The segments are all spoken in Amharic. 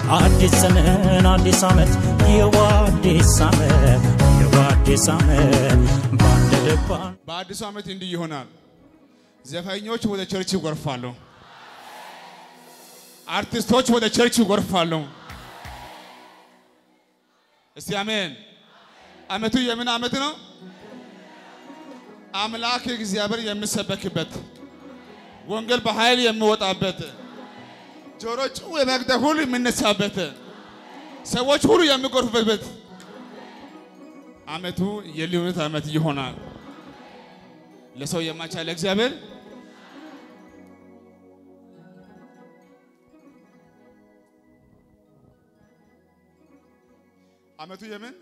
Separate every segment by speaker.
Speaker 1: አዲስ ዘመን አዲስ ዓመት የዋ አዲስ ዓመት የዋ አዲስ ዓመት በአንድ ልባ
Speaker 2: በአዲሱ ዓመት እንዲህ ይሆናል። ዘፋኞች ወደ ቸርች ይጎርፋሉ። አርቲስቶች ወደ ቸርች ይጎርፋሉ። እስቲ አሜን። ዓመቱ የምን ዓመት ነው? አምላክ እግዚአብሔር የሚሰበክበት ወንጌል በኃይል የሚወጣበት ጆሮ ጭው የመግደ ሁሉ የሚነሳበት ሰዎች ሁሉ የሚጎርፉበት ዓመቱ የልዩነት ዓመት ይሆናል። ለሰው የማይቻል እግዚአብሔር ዓመቱ የምን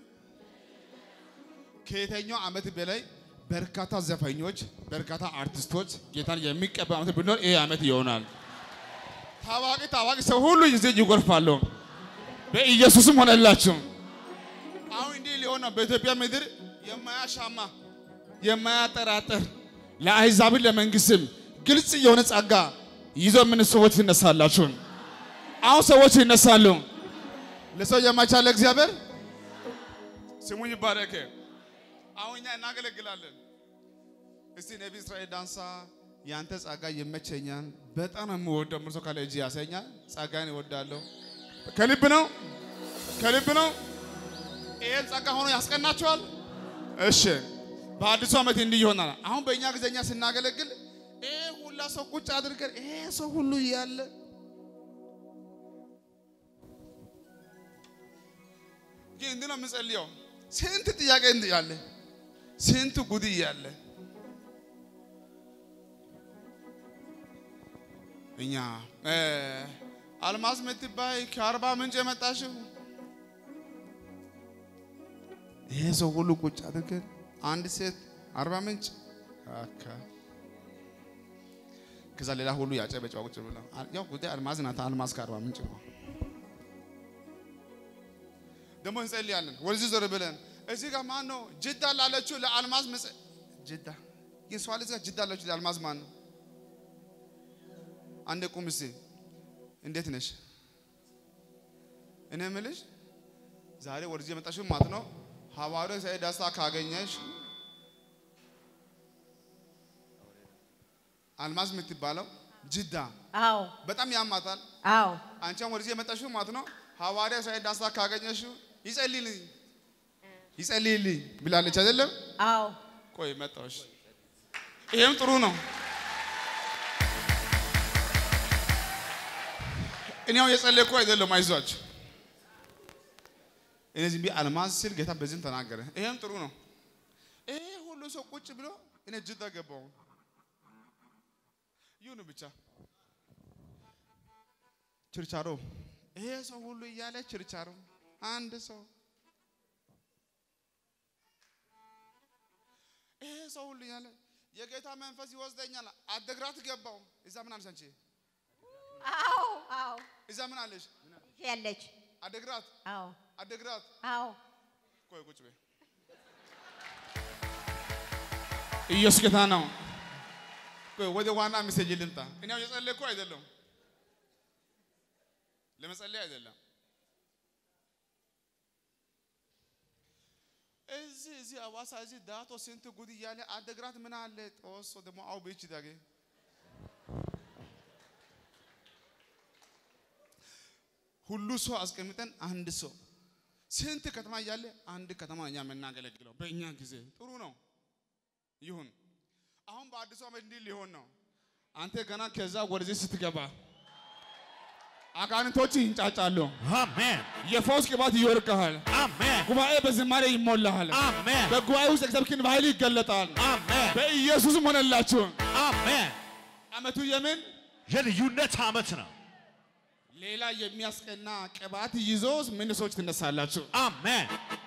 Speaker 2: ከየትኛው ዓመት በላይ በርካታ ዘፋኞች፣ በርካታ አርቲስቶች ጌታን የሚቀበል ዓመት ቢኖር ይሄ ዓመት ይሆናል። ታዋቂ ታዋቂ ሰው ሁሉ ይዜ ይጎርፋሉ። በኢየሱስም ሆነላችሁ። አሁን እንዲህ ሊሆን ነው። በኢትዮጵያ ምድር የማያሻማ የማያጠራጥር ለአሕዛብን ለመንግስትም ግልጽ የሆነ ጸጋ ይዞ ምን ሰዎች ይነሳላችሁ። አሁን ሰዎች ይነሳሉ። ለሰው የማይቻል እግዚአብሔር ስሙ ይባረክ። አሁን እኛ እናገለግላለን። እስቲ ነቢ እስራኤል ዳንሳ ያንተ ጸጋ ይመቸኛል፣ በጣም ነው የምወደው። ምርሶ ካለ እጅ ያሰኛል። ጸጋን እወዳለሁ። ከልብ ነው ከልብ ነው። ይሄን ጸጋ ሆኖ ያስቀናቸዋል። እሺ በአዲሱ ዓመት እንዲህ ይሆናል። አሁን በእኛ ጊዜኛ ስናገለግል ይሄ ሁላ ሰው ቁጭ አድርገን ይሄ ሰው ሁሉ እያለ ግን እንዲህ ነው የምጸልየው። ስንት ጥያቄ እንዲህ ያለ ስንት ጉድ እያለ እኛ አልማዝ የምትባይ ከአርባ ምንጭ የመጣሽው ይሄ ሰው ሁሉ ቁጭ አድርገን አንድ ሴት አርባ ምንጭ አካ ከዛ ሌላ ሁሉ ያጨበጨባ ቁጭ ብላ ያው ጉዳይ አልማዝ ናት። አልማዝ ከአርባ ምንጭ ነው። ደግሞ እንጸልያለን። ወደዚህ ዞር ብለን እዚህ ጋር ማን ነው ጅዳ ላለችው ለአልማዝ መጸ ጅዳ የሷ ልጅ ጋር ጅዳ ላለችው ለአልማዝ ማን ነው? አንድ ቁም እስቲ። እንዴት ነሽ? እኔ የምልሽ ዛሬ ወደዚህ የመጣሽው ማለት ነው ሐዋርያው ኢሳይያስ ዳሳ ካገኘሽ አልማዝ የምትባለው ጅዳ
Speaker 3: አዎ
Speaker 2: በጣም ያማታል።
Speaker 3: አዎ
Speaker 2: አንቺም ወደዚህ የመጣሽው ማለት ነው ሐዋርያው ኢሳይያስ ዳሳ ካገኘሽው ይጸልይልኝ ይጸልይልኝ ብላለች አይደለም?
Speaker 3: አዎ
Speaker 2: ቆይ መጣሁሽ። ይሄም ጥሩ ነው። እኔው የጸለይኩ አይደለም፣ አይዟችሁ። እኔ ዝም ብዬ አልማዝ ሲል ጌታ በዚህም ተናገረ። ይሄም ጥሩ ነው። ይሄ ሁሉ ሰው ቁጭ ብሎ እኔ ጅዳ ገባሁ። ይሁን ብቻ ችርቻሮ፣ ይሄ ሰው ሁሉ እያለ ችርቻሮ፣ አንድ ሰው ይሄ ሰው ሁሉ እያለ የጌታ መንፈስ ይወስደኛል። አደግራት ገባው። እዛ ምን አለሽ አንቺ?
Speaker 3: አዎ አዎ
Speaker 2: እዛ ምን አለሽ?
Speaker 3: ያለች
Speaker 2: አደግራት
Speaker 3: አዎ
Speaker 2: አደግራት
Speaker 3: አዎ
Speaker 2: ቆይ ቁጭ በይ። ኢየሱስ ጌታ ነው። ቆይ ወደ ዋና ሜሴጅ ልምጣ። እኔ አሁን የጸለይኩ አይደለም፣ ለመጸለይ አይደለም። እዚህ እዚህ አዋሳ እዚህ ዳቶ ስንት ጉድ እያለ አደግራት ምን አለ ጦሶ ደግሞ አው ቤች ዳጌ ሁሉ ሰው አስቀምጠን አንድ ሰው ስንት ከተማ እያለ አንድ ከተማ እኛ የምናገለግለው በእኛ ጊዜ ጥሩ ነው ይሁን። አሁን በአዲሱ ዓመት እንዲህ ሊሆን ነው። አንተ ገና ከዛ ወደዚህ ስትገባ አጋንንቶች ይንጫጫሉ።
Speaker 4: አሜን
Speaker 2: የፈውስ ቅባት ይወርቅሃል።
Speaker 4: አሜን
Speaker 2: ጉባኤ በዝማሬ ይሞላሃል።
Speaker 4: አሜን
Speaker 2: በጉባኤ ውስጥ እግዚአብሔር በኃይል ይገለጣል።
Speaker 4: አሜን
Speaker 2: በኢየሱስም ሆነላችሁ።
Speaker 4: አሜን።
Speaker 2: ዓመቱ የምን
Speaker 4: የልዩነት ዓመት ነው።
Speaker 2: ሌላ የሚያስቀና ቅባት ይዞ ምን ሰዎች ትነሳላችሁ?
Speaker 4: አሜን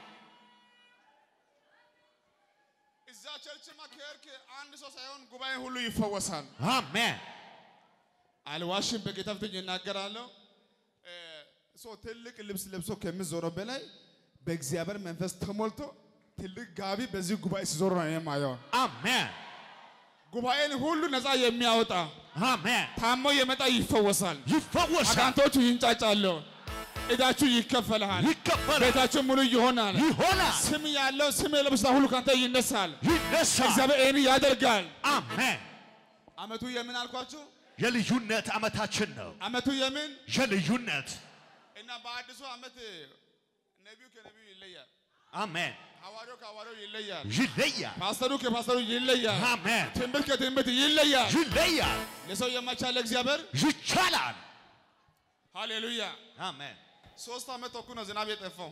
Speaker 2: እዛ ቸርችማ ከሄድክ አንድ ሰው ሳይሆን ጉባኤ ሁሉ ይፈወሳል።
Speaker 4: አሜን
Speaker 2: አልዋሽም፣ በጌታ ፊት እናገራለሁ። እ፣ ሰው ትልቅ ልብስ ለብሶ ከሚዞረው በላይ በእግዚአብሔር መንፈስ ተሞልቶ ትልቅ ጋቢ በዚህ ጉባኤ ሲዞር ነው የማየው።
Speaker 4: አሜን
Speaker 2: ጉባኤን ሁሉ ነፃ የሚያወጣ
Speaker 4: አሜን።
Speaker 2: ታሞ የመጣ ይፈወሳል።
Speaker 4: ይፈወሳል።
Speaker 2: አጋንቶቹ ይንጫጫሉ። እዳችሁ ይከፈልሃል።
Speaker 4: ይከፈላል፣
Speaker 2: ቤታችሁ ሙሉ ይሆናል።
Speaker 4: ይሆናል፣
Speaker 2: ስም ያለው ስም የለበሰ ሁሉ ካንተ ይነሳል።
Speaker 4: ይነሳል።
Speaker 2: እግዚአብሔር ይህን ያደርጋል።
Speaker 4: አሜን።
Speaker 2: አመቱ የምን አልኳችሁ?
Speaker 4: የልዩነት ዓመታችን ነው።
Speaker 2: አመቱ የምን
Speaker 4: የልዩነት
Speaker 2: እና በአዲሱ አመት ነቢዩ ከነቢዩ ይለያል።
Speaker 4: አሜን።
Speaker 2: ሐዋርያው ከሐዋርያው ይለያል።
Speaker 4: ይለያል፣
Speaker 2: ፓስተሩ ከፓስተሩ ይለያል።
Speaker 4: አሜን።
Speaker 2: ትንቢት ከትንቢት ይለያል።
Speaker 4: ይለያል፣
Speaker 2: ለሰው የማይቻል እግዚአብሔር
Speaker 4: ይቻላል።
Speaker 2: ሃሌሉያ።
Speaker 4: አሜን።
Speaker 2: ሶስት ዓመት ተኩል ነው ዝናብ የጠፋው።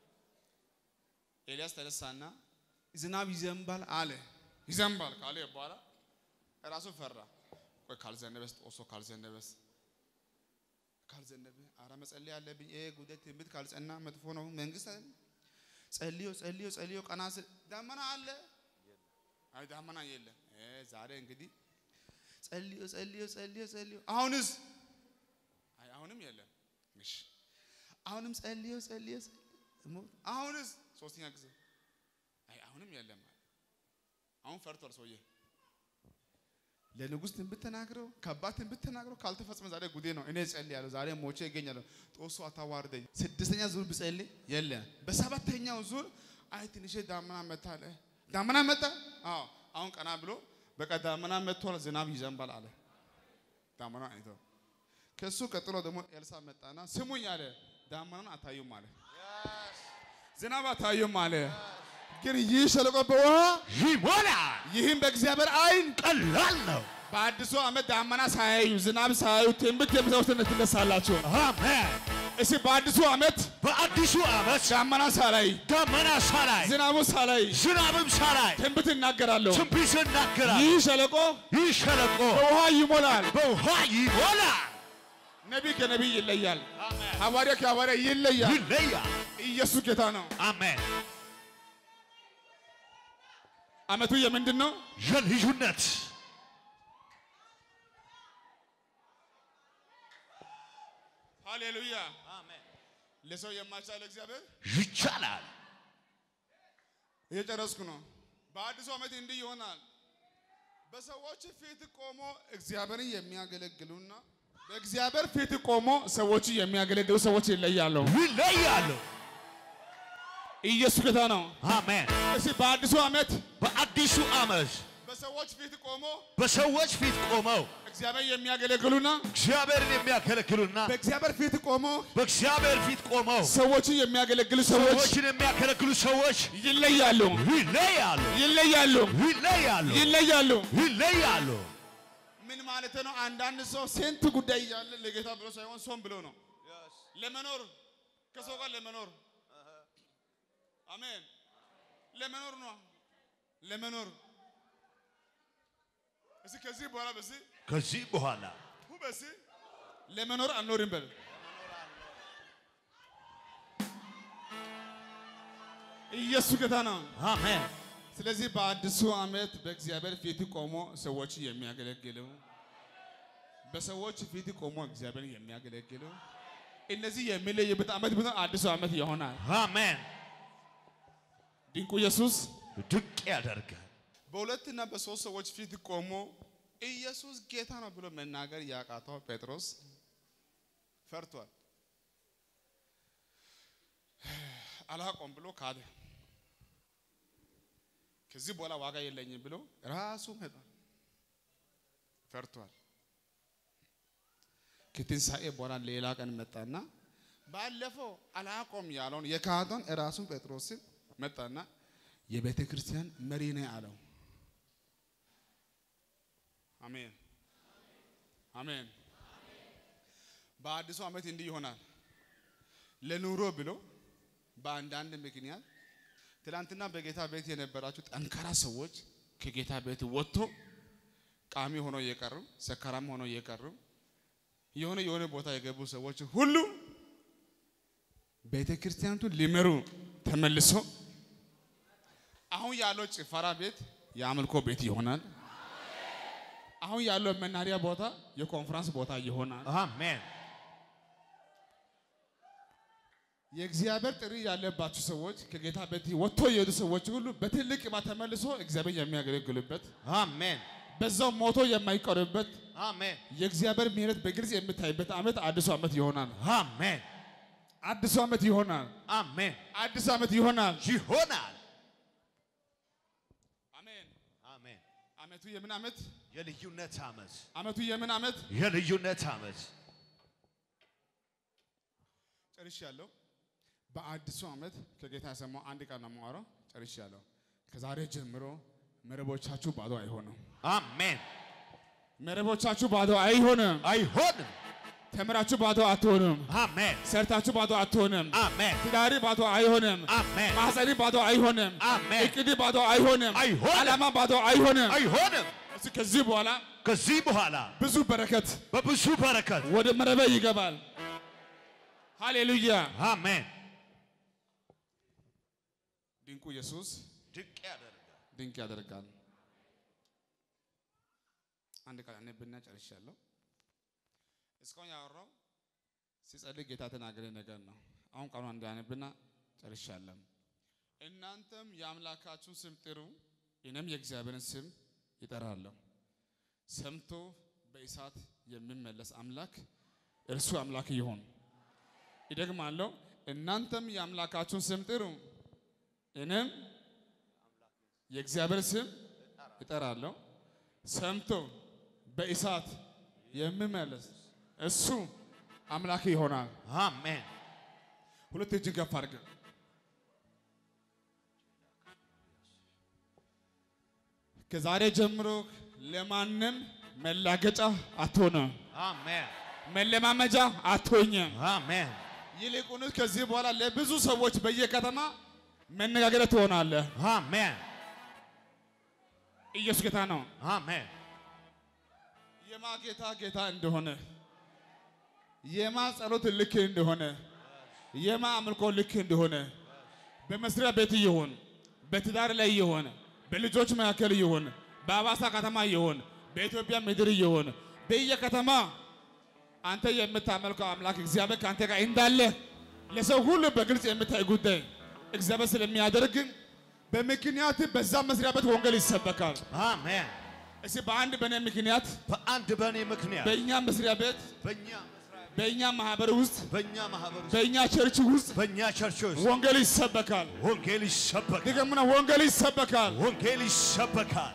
Speaker 2: ኤልያስ ተነሳና ዝናብ ይዘንባል አለ። ይዘንባል ካለ በኋላ ራሱ ፈራ። ቆይ ካልዘነበስ ጦሶ ካልዘነበስ ካልዘነበ አረ መጸለይ አለብኝ። ይሄ ጉዳይ ትንቢት ካልጸና መጥፎ ነው። መንግስት አይደል? ጸልዮ ጸልዮ ጸልዮ ቀና ስል ዳመና አለ። አይ ዳመና የለም። እ ዛሬ እንግዲህ ጸልዮ ጸልዮ ጸልዮ ጸልዮ አሁንስ አይ አሁንም የለም። እሺ አሁንም ጸልዮ ጸልዮ ጸልዮ አሁንስ ሶስተኛ ጊዜ አይ አሁንም የለም። አሁን ፈርቷል ሰውዬ። ለንጉሥ ትንቢት ተናግረው ከባድ ትንቢት ተናግረው ካልተፈጸመ ዛሬ ጉዴ ነው። እኔ ጸልያለሁ፣ ዛሬ ሞቼ ይገኛለሁ። ጦሱ አታዋርደኝ። ስድስተኛ ዙር ብጸልይ የለም። በሰባተኛው ዙር አይ ትንሽ ዳመና መጣ አለ። ዳመና መጣ። አዎ አሁን ቀና ብሎ በቃ ዳመና መጥቷል፣ ዝናብ ይዘንባል አለ። ዳመና አይቶ ከሱ ቀጥሎ ደግሞ ኤልሳ መጣና ስሙኝ አለ። ዳመናን አታዩም አለ። ዝናብ አታዩም አለ። ግን ይህ ሸለቆ በውሃ
Speaker 4: ይሞላል።
Speaker 2: ይህም በእግዚአብሔር አይን
Speaker 4: ቀላል ነው።
Speaker 2: በአዲሱ ዓመት ዳመና ሳያዩ ዝናብ ሳያዩ ትንቢት የምትሰሙትን ትነሳላችሁ።
Speaker 4: አሜን።
Speaker 2: እስቲ በአዲሱ ዓመት
Speaker 4: በአዲሱ ዓመት
Speaker 2: ዳመና ሳላይ
Speaker 4: ደመና ሳላይ
Speaker 2: ዝናቡ ሳላይ
Speaker 4: ዝናብም ሳላይ
Speaker 2: ትንቢት እናገራለሁ።
Speaker 4: ትንቢት ይናገራል።
Speaker 2: ይህ ሸለቆ
Speaker 4: ይህ ሸለቆ
Speaker 2: በውሃ ይሞላል።
Speaker 4: በውሃ ይሞላል።
Speaker 2: ነቢይ ከነቢይ ይለያል። ሐዋርያ ከሐዋርያ ይለያል።
Speaker 4: ይለያል።
Speaker 2: ኢየሱስ ጌታ ነው።
Speaker 4: አሜን።
Speaker 2: ዓመቱ የምንድን ነው?
Speaker 4: የልዩነት
Speaker 2: ሃሌሉያ። ለሰው የማይቻል እግዚአብሔር
Speaker 4: ይቻላል።
Speaker 2: እየጨረስኩ ነው። በአዲሱ ዓመት እንዲህ ይሆናል። በሰዎች ፊት ቆሞ እግዚአብሔርን የሚያገለግሉና በእግዚአብሔር ፊት ቆሞ ሰዎች የሚያገለግሉ ሰዎች ይለያሉ።
Speaker 4: ይለያሉ።
Speaker 2: ኢየሱስ ጌታ ነው።
Speaker 4: አሜን።
Speaker 2: እስቲ በአዲሱ ዓመት
Speaker 4: በአዲሱ ዓመት
Speaker 2: በሰዎች ፊት ቆሞ
Speaker 4: በሰዎች ፊት ቆመው
Speaker 2: እግዚአብሔር የሚያገለግሉና
Speaker 4: እግዚአብሔርን የሚያገለግሉና
Speaker 2: በእግዚአብሔር ፊት ቆሞ
Speaker 4: በእግዚአብሔር ፊት ቆመው
Speaker 2: ሰዎችን የሚያገለግሉ ሰዎች
Speaker 4: ሰዎችን የሚያገለግሉ ሰዎች
Speaker 2: ይለያሉ፣
Speaker 4: ይለያሉ።
Speaker 2: ይለያሉ፣
Speaker 4: ይለያሉ።
Speaker 2: ይለያሉ።
Speaker 4: ይለያሉ።
Speaker 2: ምን ማለት ነው? አንዳንድ ሰው ስንት ጉዳይ እያለ ለጌታ ብሎ ሳይሆን ሶም ብሎ ነው ለመኖር ከሰው ጋር ለመኖር አሜን። ለመኖር ነው ለመኖር እስኪ ከዚህ በኋላ በዚህ
Speaker 4: ከዚህ በኋላ
Speaker 2: ሁ በዚህ ለመኖር አልኖርም በል ኢየሱስ ጌታ ነው።
Speaker 4: አሜን።
Speaker 2: ስለዚህ በአዲሱ ዓመት በእግዚአብሔር ፊት ቆሞ ሰዎች የሚያገለግሉ በሰዎች ፊት ቆሞ እግዚአብሔር የሚያገለግሉ እነዚህ የሚለይበት ዓመት ቢሆን አዲሱ ዓመት ይሆናል።
Speaker 4: አሜን።
Speaker 2: ድንቁ ኢየሱስ
Speaker 4: ድንቅ ያደርጋል።
Speaker 2: በሁለትና በሶስት ሰዎች ፊት ቆሞ ኢየሱስ ጌታ ነው ብሎ መናገር ያቃተው ጴጥሮስ ፈርቷል። አላቆም ብሎ ካደ። ከዚህ በኋላ ዋጋ የለኝም ብሎ ራሱ ሄዷል። ፈርቷል። ከትንሣኤ በኋላ ሌላ ቀን መጣና ባለፈው አላቆም ያለውን የካዶን ራሱን ጴጥሮስን መጣና የቤተ ክርስቲያን መሪ ነኝ አለው። አሜን አሜን። በአዲሱ ዓመት እንዲህ ይሆናል። ለኑሮ ብሎ በአንዳንድ ምክንያት ትናንትና በጌታ ቤት የነበራችሁ ጠንካራ ሰዎች ከጌታ ቤት ወጥቶ ቃሚ ሆኖ እየቀሩ ሰካራም ሆኖ እየቀሩ የሆነ የሆነ ቦታ የገቡ ሰዎች ሁሉ ቤተ ክርስቲያኒቱን ሊመሩ ተመልሶ አሁን ያለው ጭፈራ ቤት የአምልኮ ቤት ይሆናል። አሁን ያለው መናሪያ ቦታ የኮንፈረንስ ቦታ ይሆናል።
Speaker 4: አሜን።
Speaker 2: የእግዚአብሔር ጥሪ ያለባችሁ ሰዎች ከጌታ ቤት ወጥቶ የሄዱ ሰዎች ሁሉ በትልቅ ቅባት ተመልሶ እግዚአብሔር የሚያገለግሉበት
Speaker 4: አሜን።
Speaker 2: በዛው ሞቶ የማይቀርበት
Speaker 4: አሜን።
Speaker 2: የእግዚአብሔር ምሕረት በግልጽ የምታይበት ዓመት አዲሱ ዓመት ይሆናል።
Speaker 4: አሜን።
Speaker 2: አዲሱ ዓመት ይሆናል።
Speaker 4: አሜን።
Speaker 2: አዲስ ዓመት ይሆናል።
Speaker 4: ይሆናል።
Speaker 2: አሜን።
Speaker 4: አሜን።
Speaker 2: ዓመቱ የምን ዓመት?
Speaker 4: የልዩነት ዓመት፣
Speaker 2: ዓመቱ የምን ዓመት?
Speaker 4: የልዩነት ዓመት።
Speaker 2: ጨርሻለሁ። በአዲሱ ዓመት ከጌታ የሰማው አንድ ቃል ነው የማወራው። ጨርሻለሁ። ከዛሬ ጀምሮ መረቦቻችሁ ባዶ አይሆንም።
Speaker 4: አሜን።
Speaker 2: መረቦቻችሁ ባዶ አይሆንም።
Speaker 4: አይሆንም።
Speaker 2: ተምራችሁ ባዶ አትሆንም።
Speaker 4: አሜን።
Speaker 2: ሰርታችሁ ባዶ አትሆንም።
Speaker 4: አሜን።
Speaker 2: ትዳሪ ባዶ አይሆንም።
Speaker 4: አሜን።
Speaker 2: ማህፀኒ ባዶ አይሆንም።
Speaker 4: አሜን።
Speaker 2: እቅድ ባዶ አይሆንም።
Speaker 4: አይሆንም።
Speaker 2: ዓላማ ባዶ አይሆንም።
Speaker 4: አይሆንም።
Speaker 2: እስኪ ከዚህ በኋላ
Speaker 4: ከዚህ በኋላ
Speaker 2: ብዙ በረከት
Speaker 4: በብዙ በረከት
Speaker 2: ወደ መረበ ይገባል። ሃሌሉያ።
Speaker 4: አሜን።
Speaker 2: ድንቁ ኢየሱስ
Speaker 4: ድንቅ ያደርጋል።
Speaker 2: ድንቅ ያደርጋል። አንድ ቃል አነብና ጨርሻለሁ። እስካሁን ያወራው ሲጸልይ ጌታ ተናገረ ነገር ነው። አሁን ቃሉ እንዳነብና ጨርሻለሁ። እናንተም የአምላካችሁን ስም ጥሩ፣ እኔም የእግዚአብሔርን ስም ይጠራለሁ። ሰምቶ በእሳት የሚመለስ አምላክ እርሱ አምላክ ይሆን። ይደግማለሁ። እናንተም የአምላካችሁን ስም ጥሩ፣ እኔም የእግዚአብሔር ስም እጠራለሁ። ሰምቶ በእሳት የሚመለስ እሱ አምላክ ይሆናል።
Speaker 4: አሜን።
Speaker 2: ሁለት እጅን ከፍ አድርግ። ከዛሬ ጀምሮ ለማንም መላገጫ አትሆንም፣
Speaker 4: አሜን።
Speaker 2: መለማመጃ አትሆኝም።
Speaker 4: አሜን።
Speaker 2: ይልቁንስ ከዚህ በኋላ ለብዙ ሰዎች በየከተማ መነጋገሪያ ትሆናለህ።
Speaker 4: አሜን።
Speaker 2: ኢየሱስ ጌታ ነው።
Speaker 4: አሜን።
Speaker 2: የማ ጌታ ጌታ እንደሆነ የማ ጸሎት ልክ እንደሆነ የማ አምልኮ ልክ እንደሆነ በመስሪያ ቤት ይሁን በትዳር ላይ ይሁን በልጆች መካከል ይሁን በአዋሳ ከተማ ይሁን በኢትዮጵያ ምድር ይሁን በየከተማ አንተ የምታመልከው አምላክ እግዚአብሔር ከአንተ ጋር እንዳለ ለሰው ሁሉ በግልጽ የምታይ ጉዳይ እግዚአብሔር ስለሚያደርግ በምክንያት በዛ መስሪያ ቤት ወንጌል ይሰበካል።
Speaker 4: አሜን።
Speaker 2: እስኪ በአንድ በእኔ ምክንያት
Speaker 4: በአንድ በእኔ ምክንያት
Speaker 2: በእኛ መስሪያ ቤት
Speaker 4: በእኛ መስሪያ ቤት፣
Speaker 2: በእኛ ማህበር ውስጥ
Speaker 4: በእኛ ማህበር ውስጥ
Speaker 2: በእኛ ቸርች ውስጥ
Speaker 4: በእኛ ቸርች ውስጥ
Speaker 2: ወንጌል ይሰበካል።
Speaker 4: ወንጌል ይሰበካል።
Speaker 2: ድገምና ወንጌል ይሰበካል።
Speaker 4: ወንጌል ይሰበካል።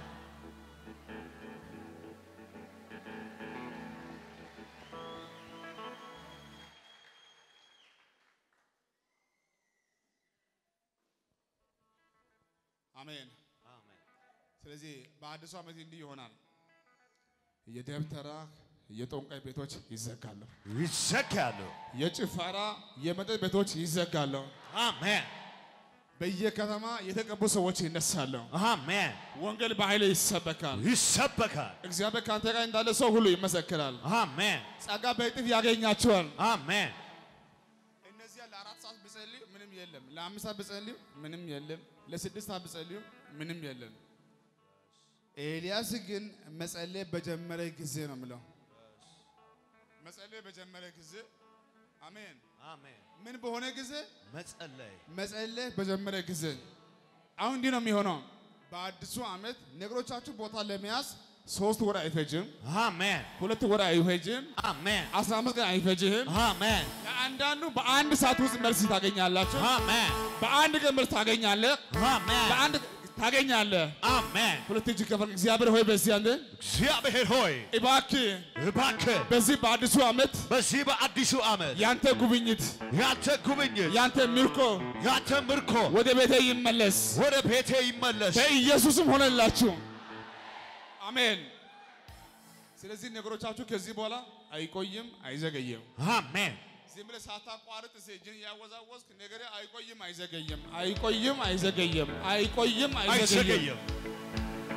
Speaker 2: አሜን።
Speaker 4: አሜን።
Speaker 2: ስለዚህ በአዲሱ ዓመት እንዲህ ይሆናል። የደብተራ የጠንቋይ ቤቶች ይዘጋሉ።
Speaker 4: ይዘጋሉ።
Speaker 2: የጭፈራ የመጠጥ ቤቶች ይዘጋሉ።
Speaker 4: አሜን።
Speaker 2: በየከተማ የተቀቡ ሰዎች ይነሳሉ።
Speaker 4: አሜን።
Speaker 2: ወንጌል በኃይል ይሰበካል።
Speaker 4: ይሰበካል።
Speaker 2: እግዚአብሔር ከአንተ ጋር እንዳለ ሰው ሁሉ ይመሰክራል።
Speaker 4: አሜን።
Speaker 2: ጸጋ በእጥፍ ያገኛቸዋል።
Speaker 4: አሜን።
Speaker 2: እነዚያ ለአራት ሰዓት ብጸልዩ ምንም የለም። ለአምስት ሰዓት ብጸልዩ ምንም የለም። ለስድስት ሰዓት ብጸልዩ ምንም የለም። ኤልያስ ግን መጸለይ በጀመረ ጊዜ ነው የምለው። መጸለይ በጀመረ ጊዜ አሜን።
Speaker 4: አሜን።
Speaker 2: ምን በሆነ ጊዜ
Speaker 4: መጸለይ
Speaker 2: መጸለይ በጀመረ ጊዜ አሁን እንዲህ ነው የሚሆነው። በአዲሱ ዓመት ነገሮቻችሁ ቦታ ለመያዝ ሶስት ወር አይፈጅም፣
Speaker 4: አሜን።
Speaker 2: ሁለት ወር አይፈጅም፣
Speaker 4: አሜን።
Speaker 2: አስራ አምስት ቀን አይፈጅም።
Speaker 4: አሜን።
Speaker 2: ለአንዳንዱ በአንድ ሰዓት ውስጥ መልስ ታገኛላችሁ።
Speaker 4: አሜን።
Speaker 2: በአንድ ቀን መልስ ታገኛለህ።
Speaker 4: አሜን።
Speaker 2: በአንድ ታገኛለህ።
Speaker 4: አሜን።
Speaker 2: ሁለት እጅ ከፈል እግዚአብሔር ሆይ በዚህ አንተ
Speaker 4: እግዚአብሔር ሆይ
Speaker 2: እባክህ
Speaker 4: እባክህ
Speaker 2: በዚህ በአዲሱ ዓመት
Speaker 4: በዚህ በአዲሱ ዓመት
Speaker 2: ያንተ ጉብኝት
Speaker 4: ያንተ ጉብኝት
Speaker 2: ያንተ ምርኮ
Speaker 4: ያንተ ምርኮ
Speaker 2: ወደ ቤቴ ይመለስ
Speaker 4: ወደ ቤቴ ይመለስ።
Speaker 2: በኢየሱስም ሆነላችሁ። አሜን። ስለዚህ ነገሮቻችሁ ከዚህ በኋላ አይቆይም፣ አይዘገይም።
Speaker 4: አሜን።
Speaker 2: ዝም ብለህ ሳታቋርጥ እጅን እያወዛወዝክ ነገሬ አይቆይም፣ አይዘገይም፣ አይቆይም፣ አይዘገይም፣ አይቆይም፣ አይዘገይም።
Speaker 4: አይዘገይም።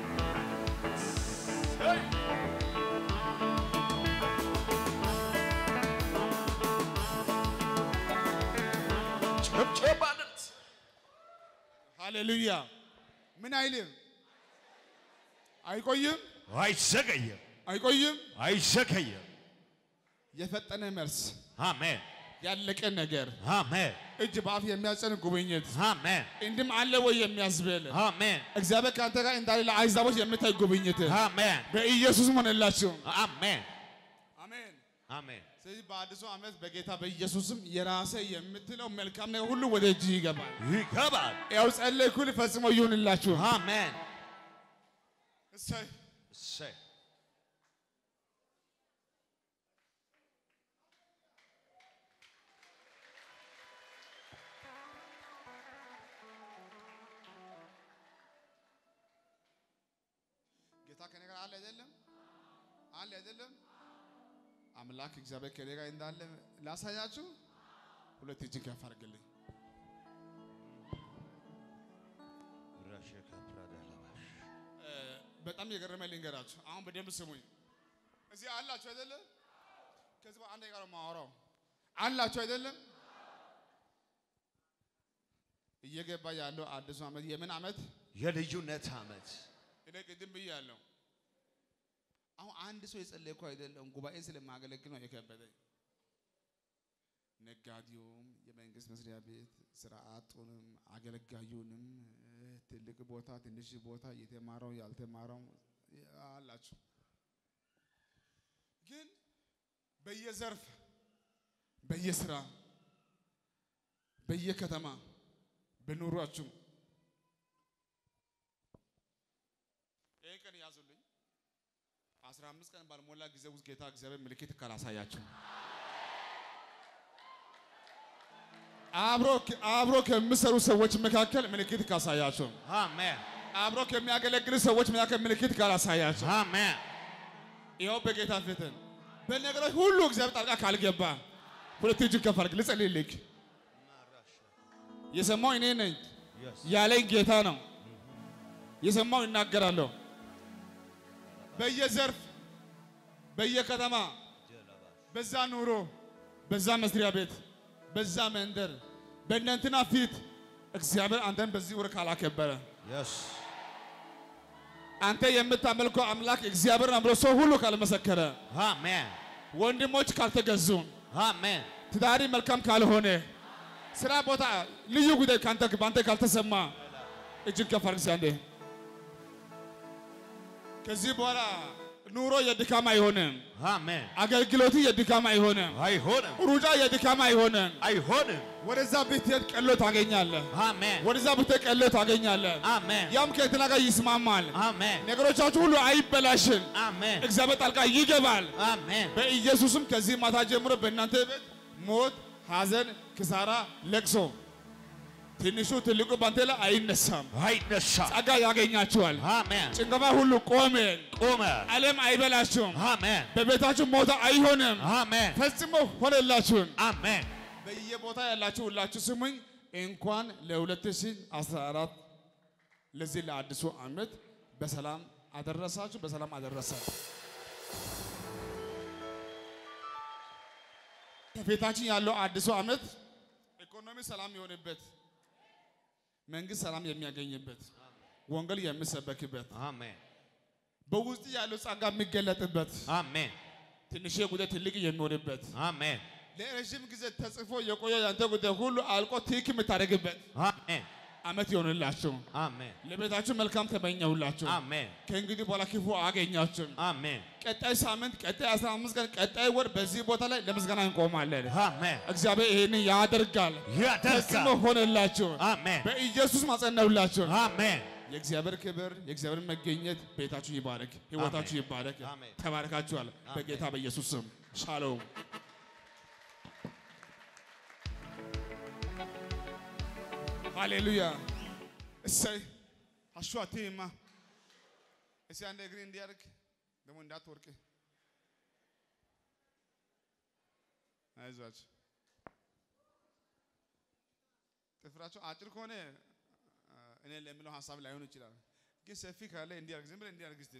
Speaker 4: ጭብጨባ አለት
Speaker 2: ሃሌሉያ። ምን አይልም፣ አይቆይም፣
Speaker 4: አይዘገይም።
Speaker 2: አይቆይም።
Speaker 4: አይዘገይም።
Speaker 2: የፈጠነ መልስ፣
Speaker 4: አሜን።
Speaker 2: ያለቀ ነገር፣
Speaker 4: አሜን።
Speaker 2: እጅ በአፍ የሚያጸን ጉብኝት
Speaker 4: አሜን።
Speaker 2: እንድም አለ ወይ የሚያስብል
Speaker 4: አሜን።
Speaker 2: እግዚአብሔር ከአንተ ጋር እንዳለ ለአሕዛቦች የምታይ ጉብኝት
Speaker 4: አሜን።
Speaker 2: በኢየሱስ ሆነላችሁ።
Speaker 4: አሜን።
Speaker 2: አሜን።
Speaker 4: አሜን።
Speaker 2: ስለዚህ በአዲሱ ዓመት በጌታ በኢየሱስም የራሴ የምትለው መልካም ነገር ሁሉ ወደ እጅ ይገባል።
Speaker 4: ይገባል።
Speaker 2: ያው ጸለይኩል ፈጽሞ ይሁንላችሁ።
Speaker 4: አሜን።
Speaker 2: እሰይ
Speaker 4: እሰይ
Speaker 2: ጌታ ከኔ ጋር አለ አይደለም? አለ አይደለም? አምላክ እግዚአብሔር ከኔ ጋር እንዳለ ላሳያችሁ። ሁለት እጅን ከፍ አድርግልኝ።
Speaker 4: ረሸከ ፕራዳላባሽ
Speaker 2: እ፣ በጣም የገረመኝ ልንገራችሁ። አሁን በደንብ ስሙኝ። እዚህ አላችሁ አይደለም? ከዚህ በኋላ አንድ ጋር ማወራው አላችሁ አይደለም? እየገባ ያለው አዲሱ ዓመት የምን ዓመት?
Speaker 4: የልዩነት ዓመት
Speaker 2: እኔ ቅድም ብያለሁ። አሁን አንድ ሰው የጸለይኩ አይደለም፣ ጉባኤ ስለማገለግል ነው የከበደኝ። ነጋዴውም፣ የመንግስት መስሪያ ቤት ስራ አጡንም፣ አገልጋዩንም፣ እ፣ ትልቅ ቦታ፣ ትንሽ ቦታ፣ የተማረው ያልተማረው አላችሁ። ግን በየዘርፍ በየስራ በየከተማ በኑሯችሁ ይህን ቀን ያዙልኝ። አስራ አምስት ቀን ባልሞላ ጊዜ ውስጥ ጌታ እግዚአብሔር ምልክት ካላሳያችሁ አብሮ አብሮ ከሚሰሩ ሰዎች መካከል ምልክት ካሳያችሁ
Speaker 4: አሜን
Speaker 2: አብሮ ከሚያገለግሉ ሰዎች መካከል ምልክት ካላሳያችሁ
Speaker 4: አሜን
Speaker 2: ይኸው በጌታ ፊትን በነገሮች ሁሉ እግዚአብሔር ጣልቃ ካልገባ ሁለት እጅን ከፍ አድርግ ልጸልይልህ። የሰማው እኔ ነኝ ያለኝ ጌታ ነው። የሰማው ይናገራለሁ። በየዘርፍ በየከተማ በዛ ኑሮ በዛ መስሪያ ቤት በዛ መንደር በእነንትና ፊት እግዚአብሔር አንተን በዚህ ወር ካላከበረ
Speaker 4: የስ
Speaker 2: አንተ የምታመልከው አምላክ እግዚአብሔር ነው ብሎ ሰው ሁሉ ካልመሰከረ
Speaker 4: አሜን
Speaker 2: ወንድሞች ካልተገዙ
Speaker 4: አሜን
Speaker 2: ትዳሪ መልካም ካልሆነ ስራ ቦታ ልዩ ጉዳይ ካንተ ባንተ ካልተሰማ እጅግ ከፍ አድርግ እስኪ አንዴ። ከዚህ በኋላ ኑሮ የድካም አይሆንም።
Speaker 4: አሜን
Speaker 2: አገልግሎት የድካም አይሆንም።
Speaker 4: አይሆንም
Speaker 2: ሩጫ የድካም አይሆንም።
Speaker 4: አይሆንም
Speaker 2: ወደዛ ብትሄድ ቀሎ ታገኛለህ።
Speaker 4: አሜን
Speaker 2: ወደዛ ብትሄድ ቀሎ ታገኛለህ።
Speaker 4: አሜን
Speaker 2: ያም ከእንትና ጋር ይስማማል።
Speaker 4: አሜን
Speaker 2: ነገሮቻችሁ ሁሉ አይበላሽም።
Speaker 4: አሜን
Speaker 2: እግዚአብሔር ጣልቃ ይገባል።
Speaker 4: አሜን
Speaker 2: በኢየሱስም ከዚህ ማታ ጀምሮ በእናንተ ቤት ሞት፣ ሐዘን፣ ክሳራ፣ ለቅሶ ትንሹ ትልቁ ባንተ ላይ አይነሳም።
Speaker 4: አይነሳም
Speaker 2: ጸጋ ያገኛችኋል።
Speaker 4: አሜን
Speaker 2: ጭንገፋ ሁሉ ቆመ።
Speaker 4: ቆመ
Speaker 2: ዓለም አይበላችሁም።
Speaker 4: አሜን
Speaker 2: በቤታችሁ ሞት አይሆንም።
Speaker 4: አሜን
Speaker 2: ፈጽሞ ሆነላችሁን።
Speaker 4: አሜን
Speaker 2: በየቦታ ያላችሁ ሁላችሁ ስሙኝ። እንኳን ለ2014 ለዚህ ለአዲሱ ዓመት በሰላም አደረሳችሁ፣ በሰላም አደረሰን። ከፊታችን ያለው አዲሱ ዓመት ኢኮኖሚ ሰላም የሆነበት፣ መንግስት ሰላም የሚያገኝበት፣ ወንጌል የሚሰበክበት፣
Speaker 4: አሜን
Speaker 2: በውስጥ ያለው ጸጋ የሚገለጥበት፣
Speaker 4: አሜን
Speaker 2: ትንሽ ጉዳይ ትልቅ የሚሆንበት
Speaker 4: አሜን
Speaker 2: ለረዥም ጊዜ ተጽፎ የቆየ ያንተ ጉዳይ ሁሉ አልቆ ትክ የምታደርግበት
Speaker 4: አሜን
Speaker 2: ዓመት ይሆንላችሁ።
Speaker 4: አሜን
Speaker 2: ለቤታችሁ መልካም ተመኘሁላችሁ።
Speaker 4: አሜን
Speaker 2: ከእንግዲህ በኋላ ክፉ አገኛችሁም።
Speaker 4: አሜን
Speaker 2: ቀጣይ ሳምንት፣ ቀጣይ 15 ቀን፣ ቀጣይ ወር በዚህ ቦታ ላይ ለምስጋና እንቆማለን።
Speaker 4: አሜን
Speaker 2: እግዚአብሔር ይህንን ያደርጋል። ፈጽሞ
Speaker 4: ያደርጋል
Speaker 2: ሆነላችሁ።
Speaker 4: አሜን
Speaker 2: በኢየሱስ ማጸነውላችሁ።
Speaker 4: አሜን
Speaker 2: የእግዚአብሔር ክብር የእግዚአብሔር መገኘት ቤታችሁ ይባረክ፣ ህይወታችሁ
Speaker 4: አሜን።
Speaker 2: ይባረክ።
Speaker 4: አሜን።
Speaker 2: ተባረካችኋል። በጌታ በኢየሱስ ስም ሻሎም። ሃሌሉያ። እሰይ አሹ አትይማ። እስኪ አንድ እግሬ እንዲያርግ ደግሞ እንዳትወርቅ። አይዟችሁ። ጥፍራቸው አጭር ከሆነ እኔ ለምለው ሀሳብ ላይሆን ይችላል፣ ግን ሰፊ ካለ እንዲያርግ ዝም ብለህ እንዲያርግ እስቲ።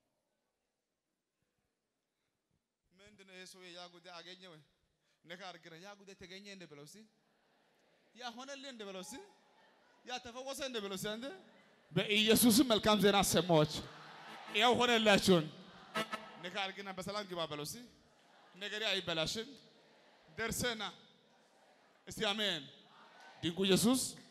Speaker 2: ምንድን ነው ይሄ ሰውዬ ያ ጉዳይ አገኘ ወይ ነካ አድርገህ ያ ጉዳይ ተገኘ እንደ ብለው እስቲ ያ ሆነልህ እንደ ብለው እስቲ ያ ተፈወሰ እንደ ብለው እስቲ አንተ በኢየሱስም መልካም ዜና ሰማዎች ያው ሆነላችሁን ነካ አድርግና በሰላም ግባ በለው እስቲ ነገሬ አይበላሽም ደርሰና እስቲ አሜን ድንቁ ኢየሱስ